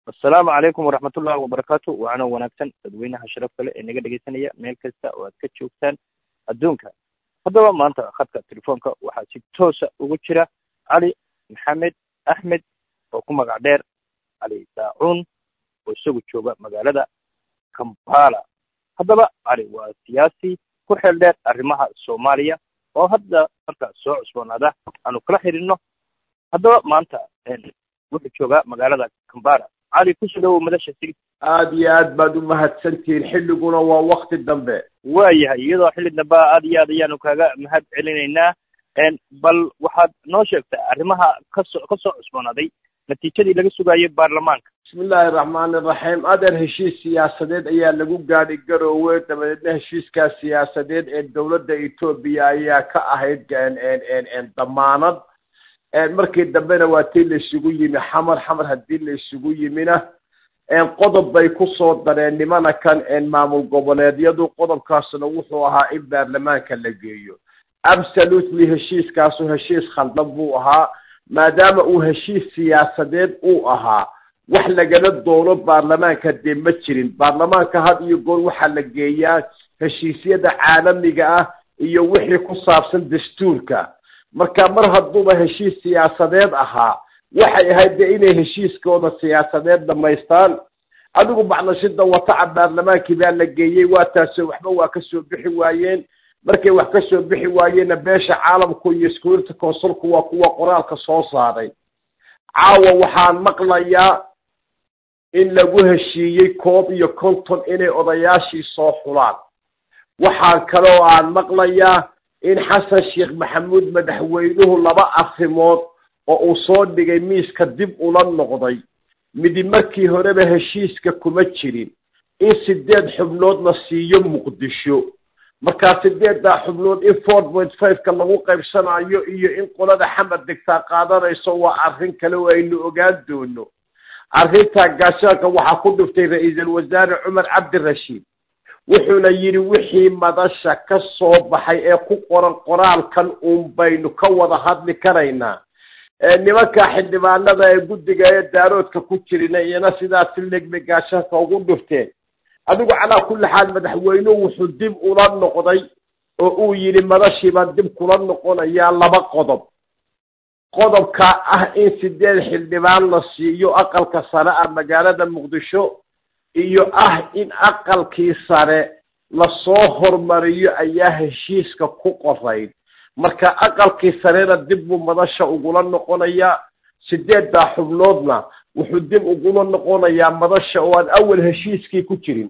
assalaamu calaykum waraxmatullahi wabarakaatu waana wanaagsan dadweynaha sharaf kale ee naga dhegaysanaya meel kasta oo aad ka joogtaan adduunka haddaba maanta khadka telefoonka waxaa si toosa ugu jira cali maxamed axmed oo ku magac dheer cali daacuun oo isagu jooga magaalada kampala haddaba cali waa siyaasi ku xeel dheer arrimaha soomaaliya oo hadda markaa soo cusboonaada aanu kala xidhiidno haddaba maanta wuxuu joogaa magaalada kampala cali kusoo dhawow madasha sig aada iyo aad baad u mahadsantihiin xilliguna waa wakti dambe waayahay iyadoo xilli dambe aad iyo aad ayaanu kaaga mahad celinaynaa bal waxaad noo sheegtaa arrimaha kasoo kasoo cusboonaaday natiijadii laga sugaayay baarlamaanka bismi illaahi raxmaani raxiim adeer heshiis siyaasadeed ayaa lagu gaadhi garoowe dabadeedna heshiiskaa siyaasadeed ee dowladda etoobiya ayaa ka ahayd damaanad markii dambena waa tii la isugu yimi xamar xamar haddii la isugu yimina qodob bay kusoo dareen nimana kan maamul goboleedyadu qodobkaasna wuxuu ahaa in baarlamaanka la geeyo absolutely heshiiskaasu heshiis khaldan buu ahaa maadaama uu heshiis siyaasadeed uu ahaa wax lagala doono baarlamaanka dee ma jirin baarlamaanka had iyo goor waxaa la geeyaa heshiisyada caalamiga ah iyo wixii ku saabsan dastuurka marka mar hadduuba heshiis siyaasadeed ahaa waxay ahayd dee inay heshiiskooda siyaasadeed dhamaystaan adigu bacdashida wataca baarlamaankii baa la geeyey waa taasoo waxba waa kasoo bixi waayeen markay wax kasoo bixi waayeenna beesha caalamku iyo security consulku waa kuwa qoraalka soo saaray caawa waxaan maqlayaa in lagu heshiiyey koob iyo konton inay odayaashii soo xulaan waxaan kaloo aan maqlayaa in xasan sheekh maxamuud madaxweynuhu laba arrimood oo uu soo dhigay miiska dib ula noqday midi markii horeba heshiiska kuma jirin in sideed xubnood la siiyo muqdisho markaa sideeddaa xubnood in four point five-ka lagu qaybsanayo iyo in qolada xamar degtaa qaadanayso waa arrin kale oo aynu ogaan doono arrintaa gaashaanka waxaa ku dhiftay ra-iisul wasaare cumar cabdirashiid wuxuuna yidhi wixii madasha ka soo baxay ee ku qoran qoraalkan uun baynu ka wada hadli karaynaa nimanka xildhibaanada ee guddiga ee daaroodka ku jirina iyana sidaas si legbe gaashaanka ugu dhifteen adigu calaa kulli xaal madaxweynuhu wuxuu dib ula noqday oo uu yidhi madashiibaan dib kula noqonayaa laba qodob qodobka ah in sideed xildhibaan la siiyo aqalka sare ah magaalada muqdisho iyo ah in aqalkii sare lasoo hormariyo ayaa heshiiska ku qorayd marka aqalkii sarena dib buu madasha ugula noqonayaa sideeddaa xubnoodna wuxuu dib ugula noqonayaa madasha oo aan awal heshiiskii ku jirin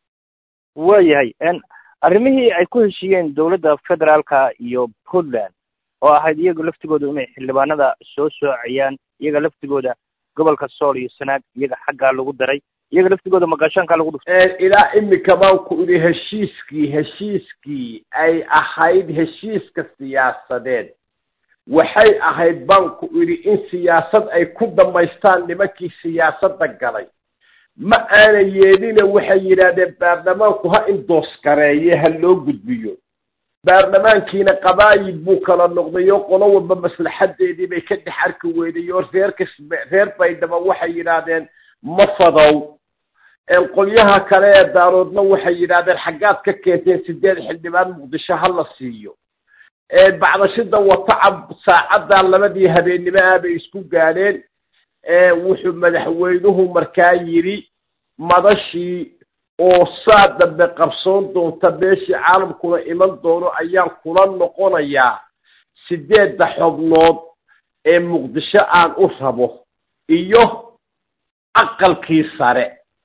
waayahay arrimihii ay ku heshiiyeen dowladda federaalka iyo puntland oo ahayd iyaga laftigooda inay xildhibaanada soo soocayaan iyaga laftigooda gobolka sool iyo sanaag iyaga xaggaa lagu daray iyaga laftigooda maqashaankaa lagu dhuftay ilaa imika baan ku idhi heshiiskii heshiiskii ay ahayd heshiiska siyaasadeed waxay ahayd baan ku idhi in siyaasad ay ku dhammaystaan nimankii siyaasadda galay ma aana yeelina waxay yidhaahdeen baarlamaanku ha indooskareeye ha loo gudbiyo baarlamaankiina qabaayid buu kala noqday oo qolo walba maslaxadeedii bay ka dhex arki weyday oo reerka reer baydhaba waxay yidhaahdeen ma fadow qolyaha kale ee daaroodna waxay yidhaahdeen xaggaad ka keenteen sideed xildhibaan muqdisho ha la siiyo bacdashida watacab saacaddaa labadii habeennimo ah bay isku gaadheen wuxuu madaxweynuhu markaa yidhi madashii oo saa dambe qabsoon doonta meeshii caalamkuna iman doono ayaan kula noqonayaa sideedda xubnood ee muqdisho aan u rabo iyo aqalkii sare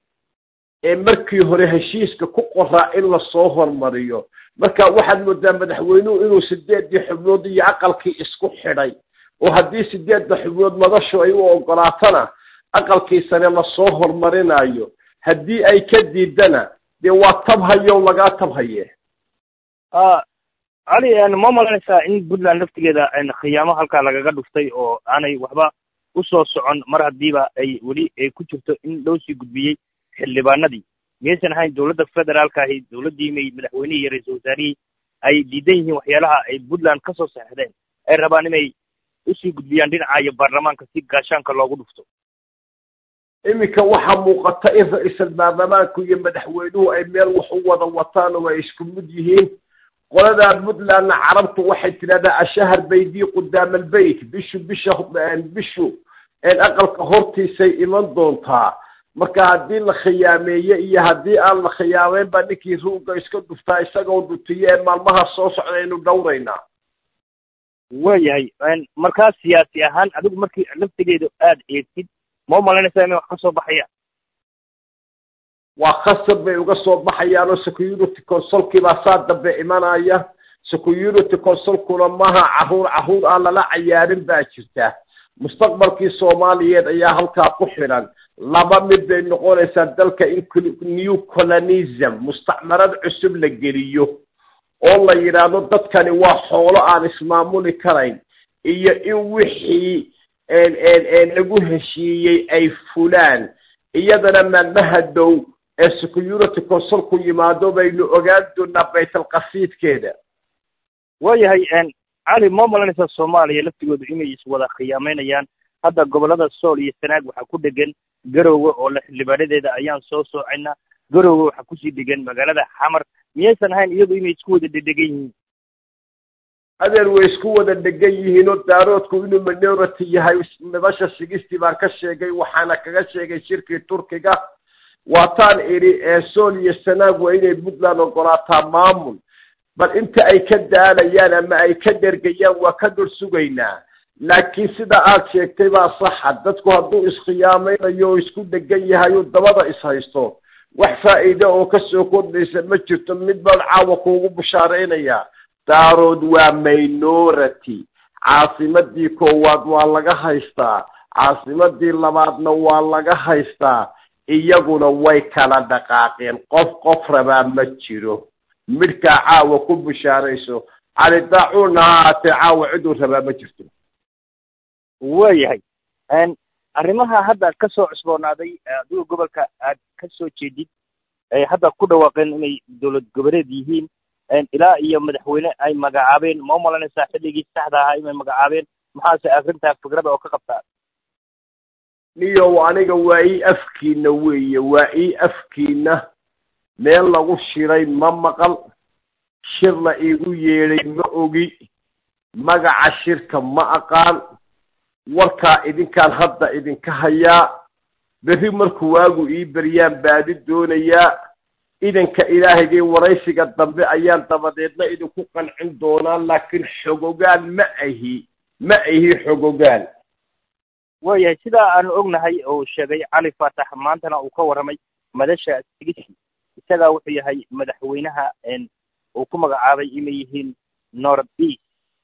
ee markii hore heshiiska ku qoraa in lasoo hormariyo marka waxaad moodaa madaxweynuhu inuu sideeddii xubnood iyo aqalkii isku xidhay oo haddii sideedda xubnood madashu ay u ogolaatana aqalkii sare lasoo hormarinayo haddii ay ka diidana dee waa tabhayow lagaa tabhaye cali ma malanaysaa in puntland laftigeeda khiyaamo halkaa lagaga dhuftay oo aanay waxba usoo socon mar haddiiba ay weli ay ku jirto in loo sii gudbiyey xildhibaanadii miyaysan ahayn dowladda federaalka ahi dowladdii may madaxweynihii iyo ra-iisul wasaarihii ay diidan yihiin waxyaalaha ay puntland kasoo saxdeen ay rabaan inay usii gudbiyaan dhinaca iyo baarlamaanka si gaashaanka loogu dhufto iminka waxaa muuqata in ra-iisal baarlamaanku iyo madaxweynuhu ay meel wax u wada wataan oo ay isku mid yihiin qoladaa puntlandna carabtu waxay tidhahdaa ashahar baydii qudaama albeyt bishu bisha bishu aqalka hortiisay iman doontaa marka haddii la khiyaameeye iyo haddii aan la khiyaameyn baa ninkii ruugga iska dhuftaa isagoo dhutiye ee maalmaha soo socda aynu dhowraynaa waayahay markaa siyaasi ahaan adigu markii laftigeedu aada eegtid ma umalaynaysaa inay wax ka soo baxayaan waa khasab bay uga soo baxayaan oo security consolkii baa saa dambe imanaya security consolkuna maha caruur caruur aan lala cayaarin baa jirta mustaqbalkii soomaaliyeed ayaa halkaa ku xidhan laba mid bay noqonaysaa dalka in new colonism mustacmarad cusub la geliyo oo la yidhaahdo dadkani waa xoolo aan ismaamuli karayn iyo in wixii lagu heshiiyey ay fulaan iyadana maalmaha dow ee security consolku yimaado baynu ogaan doonaa baytalqasiidkeeda waayahay cali ma malanaysaa soomaaliya laftigoodu inay iswada khiyaameynayaan hadda gobollada sool iyo sanaag waxaa ku dhegan garowe oo la xildhibaanadeeda ayaan soo soocayna garowe waxaa kusii dhegan magaalada xamar miyaysan ahayn iyadu inay isku wada dhedhegan yihiin adeer way isku wada dhegan yihiin oo daaroodku inuu minority yahay nabasha sigistii baan ka sheegay waxaana kaga sheegay shirkii turkiga waataan idhi ee sool iyo sanaag waa inay puntland ogolaataa maamul bal inta ay ka daalayaan ama ay ka dhergayaan waa ka dul sugaynaa laakiin sida aad sheegtay baa saxa dadku hadduu iskhiyaameynayo oo isku dhegan yahay oo dabada ishaysto wax faa'iida oo kasoo kordhaysa ma jirto mid baan caawa kuugu bushaaraynayaa daarood waa minority caasimadii koowaad waa laga haystaa caasimadii labaadna waa laga haystaa iyaguna way kala dhaqaaqeen qof qof rabaa ma jiro midhkaa caawa ku bushaarayso cali daacuunna ha haatee caawa ciduu rabaa ma jirto waayahay arrimaha hadda ka soo cusboonaaday adiga gobolka aad ka soo jeedid ay hadda ku dhawaaqeen inay dowlad goboleed yihiin ilaa iyo madaxweyne ay magacaabeen ma umalanaysaa xilligii saxda ahaa inay magacaabeen maxaase arrintaa fikrada oo ka qabtaa niyow aniga waa ii afkiina weeye waa ii afkiina meel lagu shiray ma maqal shir la iigu yeedhay ma ogi magaca shirka ma aqaan warkaa idinkaan hadda idinka hayaa berri markuu waagu ii beryaan baadi doonayaa idanka ilaahaygai waraysiga dambe ayaan dabadeedna idinku qancin doonaa laakiin xogogaan ma ahi ma ahi xogogaan waayahay sidaa aanu ognahay oo sheegay cali faatax maantana uu ka warramay madasha sigiski isagaa wuxuu yahay madaxweynaha uu ku magacaabay inay yihiin north east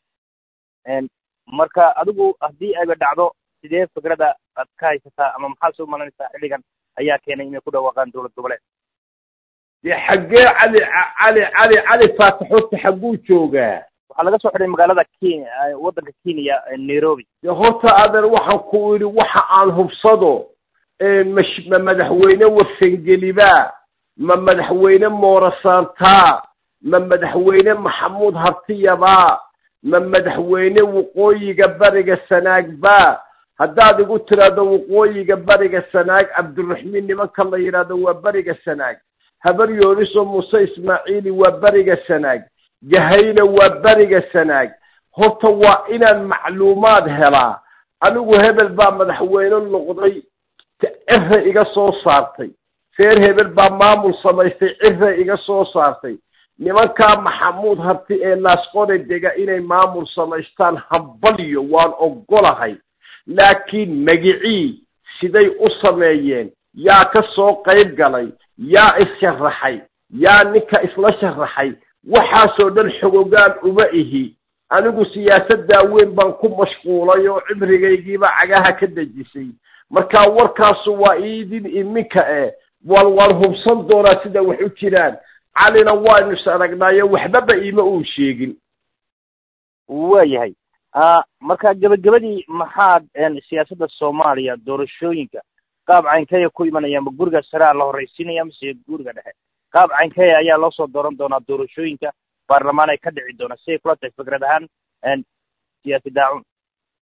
marka adigu haddii ayba dhacdo sidee fikrada aad ka haysataa ama maxaa soo malanaysaa xilligan ayaa keenay inay ku dhawaaqaan dowlad goboleed dee xaggee cali cali cali cali faatax horta xagguu joogaa waxaa laga soo xidhay magaalada kenya waddanka kenya nairobi dee horta adeer waxaan ku idhi waxa aan hubsado mash ma madaxweyne warsangelibaa ma madaxweyne moorasaantaa ma madaxweyne maxamuud hartiyabaa ma madaxweyne waqooyiga bariga sanaagbaa haddaad igu tiraahdo waqooyiga bariga sanaag cabdiraxmiin nimanka la yidhaahdo waa beriga sanaag habar yooriso muuse ismaaciili waa beriga sanaag gahayna waa beriga sanaag horta waa inaan macluumaad helaa anigu hebel baa madaxweyne noqday cira iga soo saartay reer hebel baa maamul samaystay cira iga soo saartay nimankaa maxamuud harti ee laasqone dega inay maamul samaystaan hambalyo waan ogolahay laakiin magicii siday u sameeyeen yaa ka soo qayb galay yaa is-sharaxay yaa ninka isla sharaxay waxaasoo dhan xogogaan uma ihi anigu siyaasaddaa weyn baan ku mashquulay oo cimrigaygiiba cagaha ka dejisay marka warkaasu waa iidin iminka eh wal waan hubsan doonaa sida wax u jiraan calina waanu is aragnaayo waxbaba iima uu sheegin waayahay marka gebagabadii maxaad siyaasadda soomaaliya doorashooyinka qaab caynkeeya ku imanaya ma guriga saraa la horraysiinaya mise guriga dhexe qaab caynkeeya ayaa loo soo dooran doonaa doorashooyinka baarlamaan ay ka dhici doonaa siday kula tahay fikrad ahaan siyaasi daacun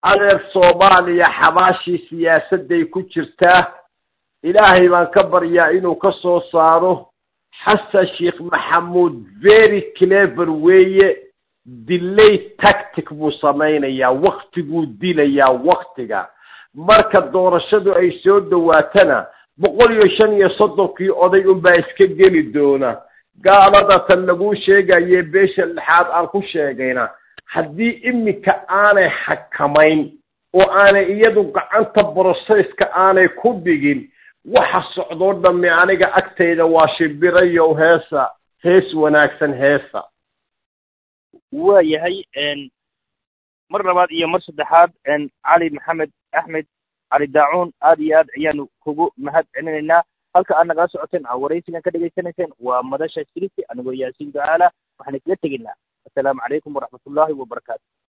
adeer soomaaliya xabaashii siyaasadday ku jirtaa ilaahay baan ka baryaa inuu ka soo saaro xasan sheekh maxamuud very clever weeye delay tactic buu samaynayaa waktiguu dilayaa waktiga marka doorashadu ay soo dhawaatana boqol iyo shan iyo soddonkii oday unbaa iska geli doona gaalada tan laguu sheegaye beesha lixaad aan ku sheegayna haddii iminka aanay xakamayn oo aanay iyadu gacanta brocesska aanay ku dhigin waxa socdoo dhamme aniga agtayda waa shimbirayow heesa hees wanaagsan heesa waa yahay mar labaad iyo mar saddexaad cali maxamed axmed cali daacuun aad iyo aad ayaanu kugu mahad celinaynaa halka aad nagala socoteen aa waraysigan ka dhegaysanayseen waa madasha sirisi anigoo yaasiin ducaala waxaan isla tegaynaa assalaamu calaykum waraxmatullaahi wabarakaatu